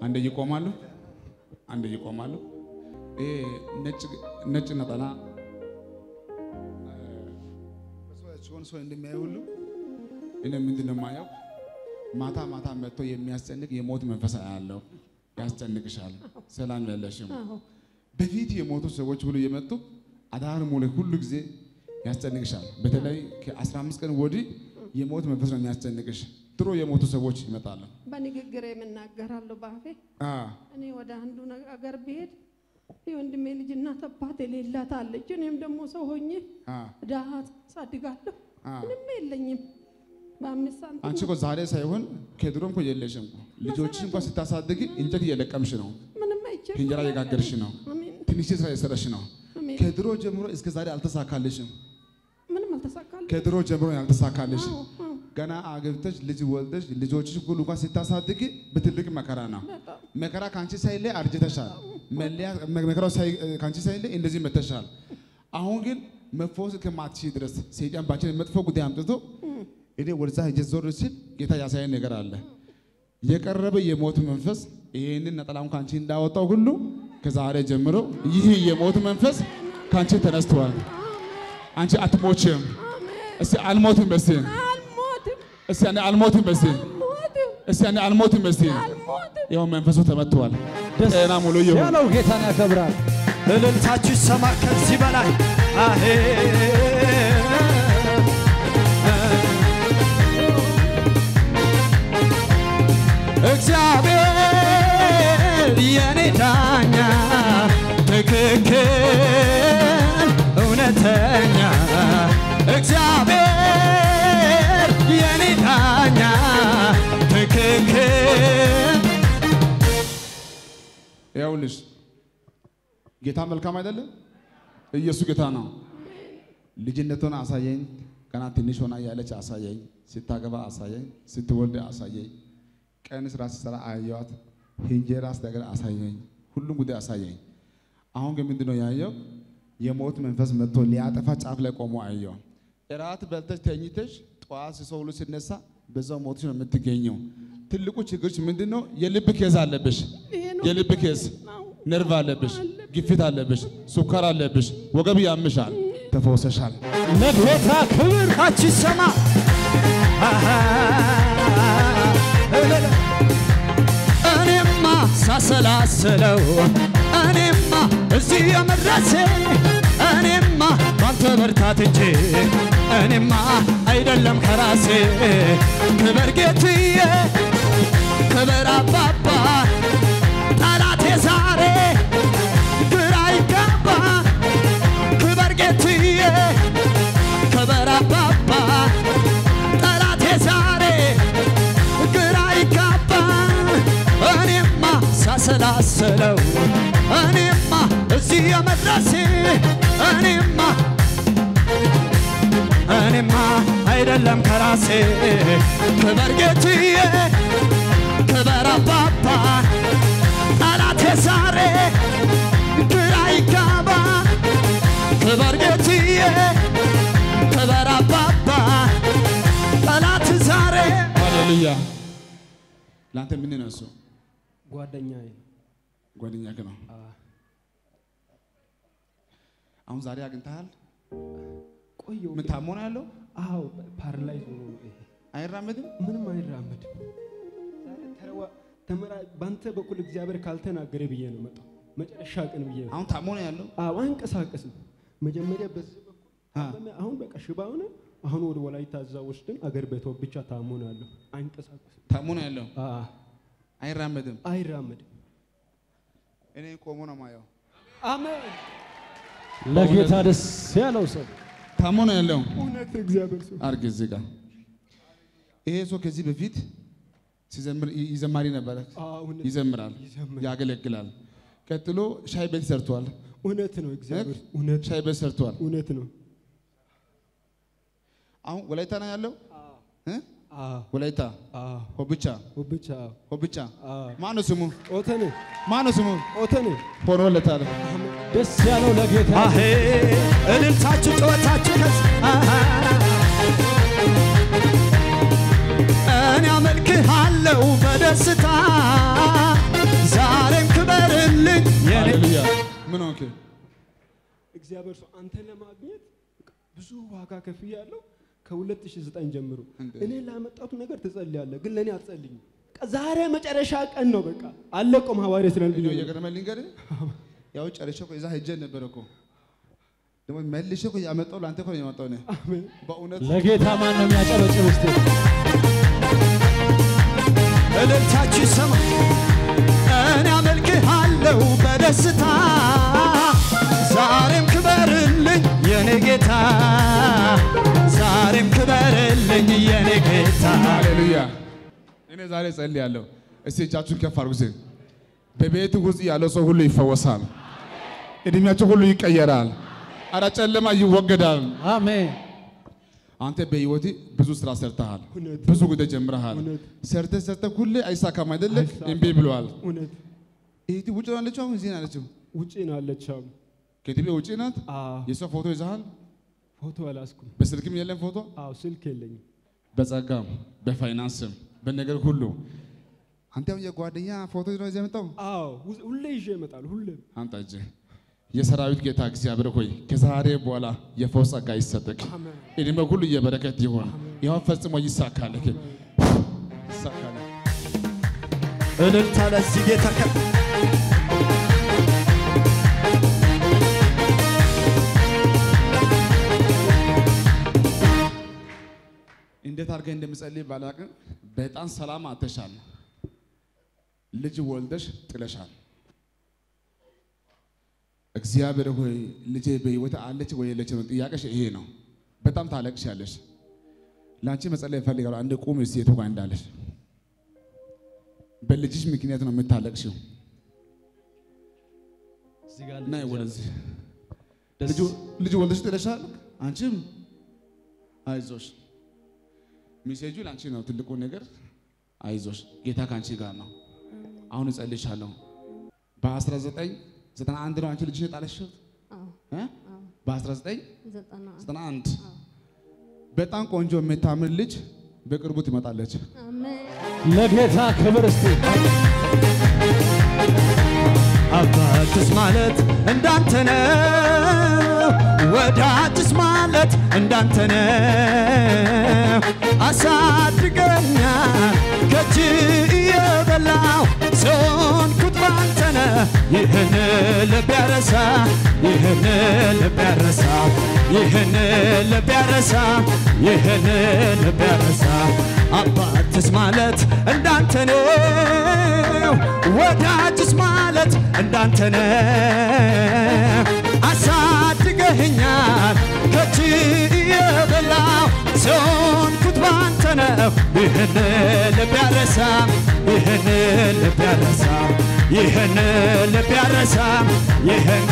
አንዴ ይቆማሉ፣ አንዴ ይቆማሉ። ይሄ ነጭ ነጭ ነጠላ ሲሆን ሰው እንደሚያይ ሁሉ እኔ ምንድን ነው የማየው? ማታ ማታ መጥቶ የሚያስጨንቅ የሞት መንፈስ አያለው። ያስጨንቅሻል፣ ሰላም ያለሽም። በፊት የሞቱ ሰዎች ሁሉ የመጡ አዳር ሙሉ ሁሉ ጊዜ ያስጨንቅሻል። በተለይ ከ15 ቀን ወዲህ የሞት መንፈስ ነው የሚያስጨንቅሽ። ድሮ የሞቱ ሰዎች ይመጣሉ። በንግግር የምናገራለሁ በአፌ አ እኔ ወደ አንዱ አገር ብሄድ የወንድሜ ልጅ እናት አባት የሌላት አለች። እኔም ደግሞ ሰው ሆኜ አ ድሃ ሳድጋለሁ። አ ምንም የለኝም። በአምስት ሳንቲም አንቺ እኮ ዛሬ ሳይሆን ከድሮም እኮ የለሽም። ልጆችሽ እንኳን ስታሳድግ እንጨት እየለቀምሽ ነው፣ ምንም አይችል እንጀራ እየጋገርሽ ነው፣ አሜን ትንሽ ስራ እየሰራሽ ነው። አሜን። ከድሮ ጀምሮ እስከ ዛሬ አልተሳካልሽም። ምንም አልተሳካልኝ። ከድሮ ጀምሮ ያልተሳካልሽ አዎ፣ አዎ፣ ገና አገብተሽ ልጅ ወልደሽ ልጆችሽ ሁሉ እንኳን ስታሳድግ በትልቅ መከራ ነው። በጣም መከራ ከአንቺ ሳይለይ አርጅተሻል። መለያ መከራው ሳይ ከአንቺ ሳይለይ እንደዚህ መተሻል። አሁን ግን መፈወስ ከማትችይ ድረስ ሰይጣን ባንቺ መጥፎ ጉዳይ አምጥቶ እኔ ወደዛ ሄጄ ዞር ሲል ጌታ ያሳየን ነገር አለ። የቀረበ የሞት መንፈስ ይህንን ነጠላውን ከአንቺ እንዳወጣው ሁሉ ከዛሬ ጀምሮ ይህ የሞት መንፈስ ከአንቺ ተነስቷል። አንቺ አትሞችም። እስቲ አልሞትም በስቲ አልሞትም፣ እስቲ አንዴ አልሞትም በስቲ አልሞትም፣ እስቲ አንዴ አልሞትም በስቲ አልሞትም። ይኸው መንፈሱ ተመትቷል። ደስ ጤና ሙሉ ይሁን። ያለው ጌታን ያከብራል። እልልታችሁ ይሰማ ከዚህ በላይ አሄ እግዚአብሔር የኔ ዳኛ ትክክል እውነተኛ እግዚአብሔር የኔ ዳኛ ትክክል ይኸውልሽ ጌታ መልካም አይደለም? ኢየሱስ ጌታ ነው። ልጅነቷን አሳየኝ። ገና ትንሽ ሆና ያለች አሳየኝ። ስታገባ አሳየኝ። ስትወልድ አሳየኝ። ቀን ስራ ስትሰራ አየዋት። እንጀራ ስትጋግር አሳየኝ። ሁሉም ጉዳይ አሳየኝ። አሁን ግን ምንድን ነው ያየው? የሞት መንፈስ መጥቶ ሊያጠፋ ጫፍ ላይ ቆሞ አየው። እራት በልተሽ ተኝተሽ ጠዋት ሰው ሁሉ ሲነሳ በዛው ሞትሽ ነው የምትገኘው። ትልቁ ችግርሽ ምንድን ነው? የልብ ኬዝ አለብሽ። ይሄ ነው የልብ ኬዝ ነው። ነርቭ አለብሽ፣ ግፊት አለብሽ፣ ሱካር አለብሽ፣ ወገብ ያምሻል። ተፈውሰሻል። ለጌታ ክብር ታች ይሰማ እኔማ ሳሰላስለው እኔማ እዚህ የመድረሴ እኔማ ባንተ ብርታት እንጂ እኔማ አይደለም ከራሴ ክበር ጌትዬ ክበር አባባ ጠላቴ ዛሬ ግራ ይገባ ክበር ጌትዬ ክበር አባባ ጠላቴ ዛሬ ግራ ይጋባ እኔማ ሳሰላስለው እኔማ እዚህ የመድረሴ እኔማ እኔማ አይደለም ከራሴ ክበር ጌትዬ ክበር አባባ ጠላቴ ዛሬ ግራ ይጋባ ክበር ጌትዬ ክበር አባባ ጠላት ዛሬ ሃሌሉያ። ለአንተ ምን ነው እሱ? ጓደኛዬ ነው። ጓደኛህ ነው። አሁን ዛሬ አግኝተሃል? ቆየው ምን ታሞ ነው ያለው? አዎ ፓራላይዝ ሆኖ ነው ይሄ። አይራመድም? ምንም አይራመድም። ዛሬ ተረዋ ተመራ በአንተ በኩል እግዚአብሔር ካልተናገረ ብዬ ነው መጣው። መጨረሻ ቀን ብዬ ነው። አሁን ታሞ ነው ያለው? አዎ አንቀሳቀስም። መጀመሪያ በዚህ በኩል አ ታመመ። አሁን በቃ ሽባ ሆነ። አሁን ወደ ወላይታ እዛ ወስደን አገር ቤቷ ብቻ ታሞ ነው ያለው። አይንቀሳቀስም። ታሞ ነው ያለው? አዎ አይራመድም? አይራመድም። እኔ ቆሞ ነው ማየው። አሜን። ለጌታ ደስ ያለው ሰው ታሞ ነው ያለው? እውነት እግዚአብሔር ሰው አርግ እዚህ ጋር ይሄ ሰው ከዚህ በፊት ሲዘምር ይዘማሪ ነበረ። አሁን ይዘምራል፣ ይዘምራል። ያገለግላል። ቀጥሎ ሻይ ቤት ሰርቷል። እውነት ነው እግዚአብሔር እውነት ሻይ ቤት ሰርቷል። እውነት ነው። አሁን ወላይታ ነው ያለው እ? አዎ ወላይታ አዎ ሆብቻ ብቻ ሆብቻ አዎ ማነው ስሙ? ኦተኔ ማነው ስሙ? ኦተኔ ሆኖለታል። ደስ ያለው ለጌታ አሄ እልልታችሁ ጨዋታችሁ ከስ አሃ። እኔ አመልክሃለሁ በደስታ እግዚአብሔር ሰው አንተ ለማግኘት ብዙ ዋጋ ከፍያለሁ። ከ2009 ጀምሮ እንዴ? እኔ ላመጣሁት ነገር ትጸልያለህ፣ ግን ለእኔ አትጸልይም። በቃ ዛሬ መጨረሻ ቀን ነው። በቃ አለቆም ሐዋርያ ስለን እኔ እየገረመኝ ልንገርህ፣ ያው ጨርሼ እኮ እዛ ሄጄ ነበር እኮ ደግሞ መልሼ እኮ ያመጣው ለአንተ እኮ ነው ያመጣው እኔ አሜን። በእውነት ለጌታ ማን ነው የሚያጨበጭብ? እስቲ እልልታችሁ ይሰማ። እኔ አመልክሃለሁ በደስታ ዛሬም ክበርልኝ የኔ ጌታ፣ ዛሬም ክበርልኝ የኔ ጌታ። ሃሌሉያ። እኔ ዛሬ ጸልያለሁ። እስቲ እጃችሁን ከፍ አድርጉ። እስቲ በቤት ውስጥ ያለው ሰው ሁሉ ይፈወሳል። እድሜያቸው ሁሉ ይቀየራል። አረ ጨለማ ይወገዳል። አሜን። አንተ በህይወት ብዙ ስራ ሰርተሃል። እውነት። ብዙ ጉዳይ ጀምረሃል። እውነት። ሰርተ ሰርተ ሁሌ አይሳካም አይደለም? አይሳካም። እምቢ ብለዋል። እውነት እህቲ ውጭ ነው ያለችው፣ አሁን እዚህ ነው ያለችው። ውጪ ነው አለችው። ከኢትዮጵያ ውጭ ናት። አዎ የሷ ፎቶ ይዘሃል። ፎቶ አላስኩም። በስልክም የለም ፎቶ። አዎ ስልክ የለኝም። በጸጋም በፋይናንስም በነገር ሁሉ አንተ አሁን የጓደኛ ፎቶ ነው ይዘህ የመጣው። አዎ ሁ- ሁሌ ይዤ እመጣለሁ። ሁሌ አንተ እጅ የሰራዊት ጌታ እግዚአብሔር ሆይ ከዛሬ በኋላ የፈውስ ጸጋ ይሰጥክ። አሜን። እድሜ ሁሉ የበረከት ይሆን። ይኸው ፈጽሞ ይሳካልክ፣ ይሳካልክ። እልልታ ለዚህ ጌታ ከ እንዴት አድርገህ እንደምጸልይ ባላቅም በጣም ሰላም አተሻል። ልጅ ወልደሽ ጥለሻል። እግዚአብሔር ሆይ ልጄ በሕይወት አለች ወይ የለች ነው ጥያቄሽ ይሄ ነው። በጣም ታለቅሻለሽ። ለአንቺ መጸለይ እፈልጋለሁ። አንድ ቁም እስቲ የቱ ጋር እንዳለሽ። በልጅሽ ምክንያት ነው የምታለቅሽው። እዚህ ጋር እና ወደዚህ ደስ ልጅ- ልጅ ወልደሽ ጥለሻል። አንቺም አይዞሽ። ሚሴጁ ለአንቺ ነው ትልቁ ነገር። አይዞሽ፣ ጌታ ከአንቺ ጋር ነው። አሁን እጸልይሻለሁ። በ1991 ነው አንቺ ልጅሽ የጣለሽው አዎ እ? አዎ በ1991 ዘጠና አንድ በጣም ቆንጆ የምታምር ልጅ በቅርቡ ትመጣለች። አሜን ለጌታ ክብር እስቲ አባትስ ማለት እንዳንተ ነው፣ ወዳጅስ ማለት እንዳንተ ነው። አሳድገኛል ከእጅ እየበላው ሰውንኩት ባንተ ነው። ይህን ልብ ያረሳ ይህን ልብ ያረሳ ይህን ልብ ያረሳ ይህን ልብ ያረሳ አባትስ ማለት እንዳንተ ነው ወዳጅስ ማለት እንዳንተ ነው። አሳድገህኛል ከእጅ የበላው ሰውንኩት ባንተ ነው። ይህን ልብ ያረሳ ይህን ልብ ያረሳ ይህን ልብ ያረሳ ይህን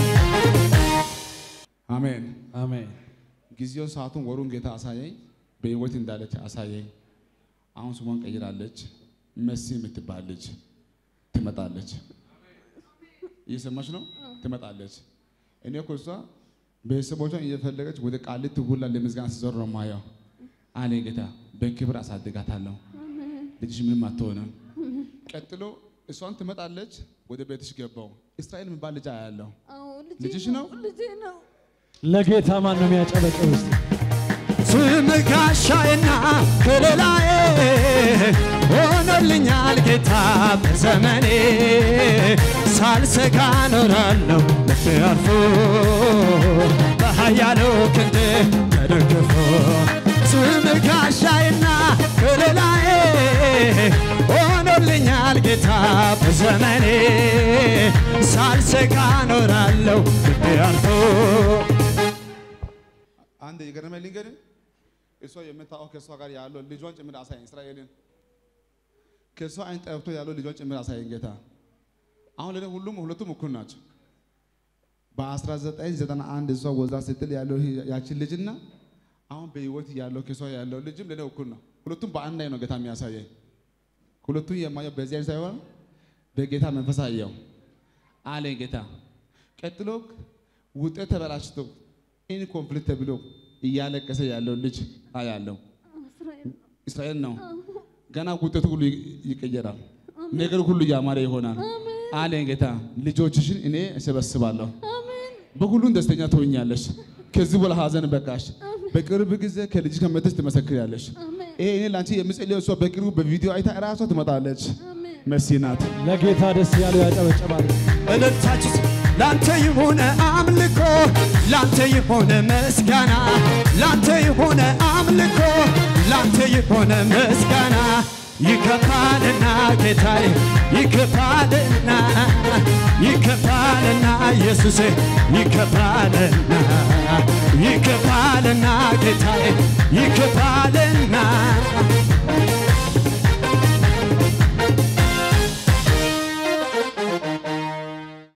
አሜን። አሜን። ጊዜውን፣ ሰዓቱን፣ ወሩን ጌታ አሳየኝ። በህይወት እንዳለች አሳየኝ። አሁን ስሟን ቀይራለች። መሲ የምትባል ልጅ ትመጣለች። እየሰማች ነው? ትመጣለች። እኔ እኮ እሷ ቤተሰቦቿን እየፈለገች ወደ ቃሊቲ ሁላ ለምስጋና ስትዞር ነው ማየው አለ ጌታ። በክብር አሳድጋታለሁ። ልጅሽ ምንም አትሆንም። ቀጥሎ እሷን ትመጣለች። ወደ ቤትሽ ገባው እስራኤል የሚባል ልጅ አያለሁ። አዎ ልጅሽ ነው? ልጄ ነው ለጌታ ማን ነው የሚያጨበጭብ? እስቲ ስም ጋሻዬና ከለላዬ ሆኖልኛል ጌታ በዘመኔ ሳልሰጋ ኖራለሁ ልቤ አርፎ በኃያሉ ክንድ ተደግፎ ስም ጋሻዬና ከለላዬ ሆኖልኛል ጌታ በዘመኔ ሳልሰጋ ኖራለሁ ልቤ አርፎ አንድ የገረመኝ ልንገርህ፣ እሷ የምታውቀው ከእሷ ጋር ያለው ልጇን ጭምር አሳየኝ። እስራኤልን ከእሷ አይን ጠብቶ ያለው ልጇን ጭምር አሳየኝ ጌታ። አሁን ለኔ ሁሉም ሁለቱም እኩል ናቸው። በ1991 እሷ ወዛ ስትል ያለው ያችን ልጅና አሁን በህይወት ያለው ከእሷ ያለው ልጅም ለኔ እኩል ነው። ሁለቱም በአንድ ላይ ነው ጌታ የሚያሳየኝ። ሁለቱም የማየው በዚህ አይነት ሳይሆን በጌታ መንፈስ አየው አለኝ ጌታ። ቀጥሎ ውጤት ተበላሽቶ ኢን ኮንፍሊክት ተብሎ እያለቀሰ ያለው ልጅ አያለው። እስራኤል እስራኤል ነው። ገና ውጤቱ ሁሉ ይ- ይቀየራል። ነገር ሁሉ ያማረ ይሆናል አለኝ ጌታ። ልጆችሽን እኔ እሰበስባለሁ። አሜን በሁሉም ደስተኛ ትሆኛለሽ። ከዚህ በኋላ ሀዘን በቃሽ። በቅርብ ጊዜ ከልጅ ከመተሽ ትመሰክሪያለሽ። አሜን ይሄ እኔ ለአንቺ የምጸልየው እሷ በቅርቡ በቪዲዮ አይታ እራሷ ትመጣለች። አሜን መሲ ናት። ለጌታ ደስ ያለው ያጨበጨባል። እልልታችሁ ላንተ የሆነ አምልኮ ላንተ የሆነ ምስጋና ላንተ የሆነ አምልኮ ላንተ የሆነ ምስጋና ይከፋልና ጌታዬ ይከፋልና ይከፋልና ኢየሱሴ ይከፋልና ይከፋልና ጌታዬ ይከፋልና